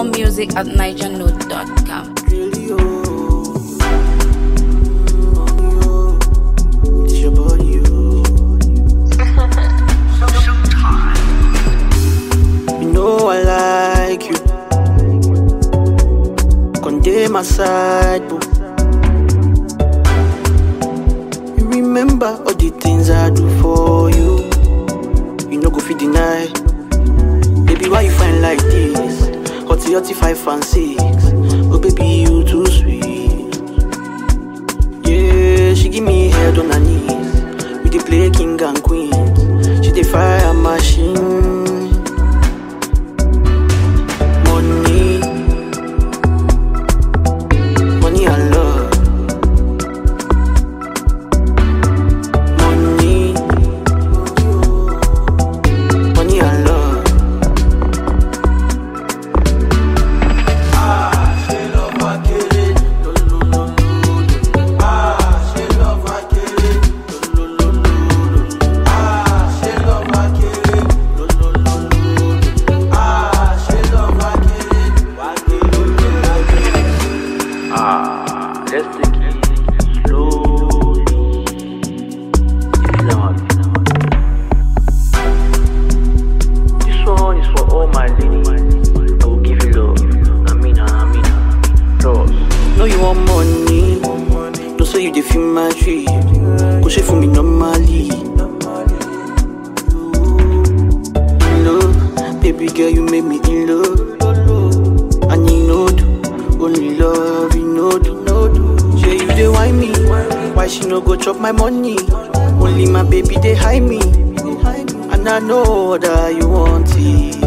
More music at nigernote.com. Really, oh. Oh, It's your body, oh. You know I like you. Conde my side, boo. You remember all the things I do for you. You no go fit deny. Baby, why you find like this? Hotty, hotty, five and six. Oh, baby, you too sweet. Yeah, she give me head on her knees. We dey play king and queen. She dey fire machine. Money, money and love. Money, money and love. Ah, let's take it slowly. It's not. This one is for all my ladies. I will give you love. Amina, Amina. Trust. No, you want money. No, so you dey feel my tree. Go share for me normally. In love, baby girl, you make me in love. And you know, do, only love, you know, do, know, do. Yeah, you dey why me? Why she no go chop my money? Only my baby they hide me. And I know that you want it.